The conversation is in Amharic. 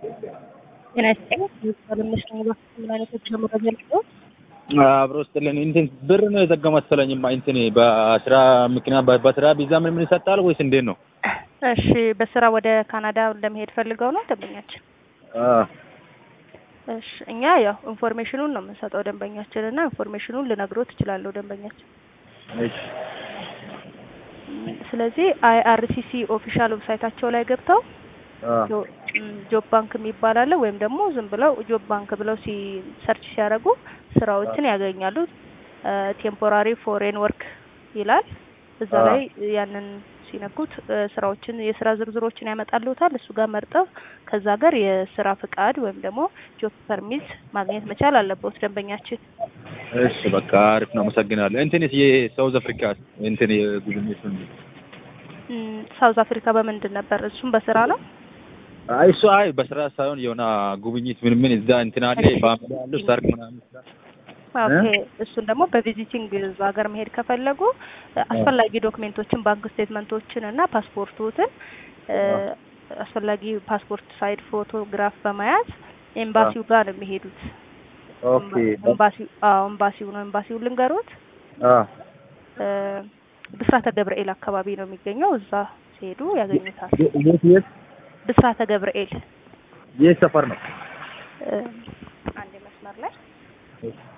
ጤና ይስጥልኝ። ባለሙያዎች ነው ምን አይነት የጉዞ መረጃ ልስጥዎት? አብሮ ስጥልን እንትን ብር ነው የዘጋ መሰለኝማ እንትን በስራ ምክንያት በስራ ቪዛ ምን ምን ይሰጣል ወይስ እንዴት ነው? እሺ፣ በስራ ወደ ካናዳ ለመሄድ ፈልገው ነው ደንበኛችን? እሺ፣ እኛ ያው ኢንፎርሜሽኑን ነው የምንሰጠው ደንበኛችን እና ኢንፎርሜሽኑን ልነግሮት እችላለሁ ደንበኛችን። እሺ ስለዚህ አይአርሲሲ ኦፊሻል ዌብሳይታቸው ላይ ገብተው ጆብ ባንክ የሚባል አለ ወይም ደግሞ ዝም ብለው ጆብ ባንክ ብለው ሲ ሰርች ሲያደርጉ ስራዎችን ያገኛሉ። ቴምፖራሪ ፎሬን ወርክ ይላል እዛ ላይ ያንን ሲነኩት ስራዎችን የስራ ዝርዝሮችን ያመጣልዎታል። እሱ ጋር መርጠው ከዛ ጋር የስራ ፍቃድ ወይም ደግሞ ጆብ ፐርሚት ማግኘት መቻል አለበት ደንበኛችን። እሺ በቃ አሪፍ ነው፣ አመሰግናለሁ። እንትንስ የሳውዝ አፍሪካ እንትን የጉብኝት ሳውዝ አፍሪካ በምንድን ነበር? እሱም በስራ ነው። አይ እሱ አይ በስራ ሳይሆን የሆነ ጉብኝት ምን ምን እዛ እንትን አለ ፋሚሊ አለ ሰርግ ምናምን ኦኬ እሱን ደግሞ በቪዚቲንግ እዛ ሀገር መሄድ ከፈለጉ አስፈላጊ ዶክሜንቶችን ባንክ ስቴትመንቶችን እና ፓስፖርቶትን አስፈላጊ ፓስፖርት ሳይድ ፎቶግራፍ በመያዝ ኤምባሲው ጋር ነው የሚሄዱት። ኦኬ ኤምባሲው አዎ ኤምባሲው ነው ኤምባሲው ልንገሮት ብስራተ ገብርኤል አካባቢ ነው የሚገኘው። እዛ ሲሄዱ ያገኙታል። የት የት ብስራተ ገብርኤል የት ሰፈር ነው? አንድ መስመር ላይ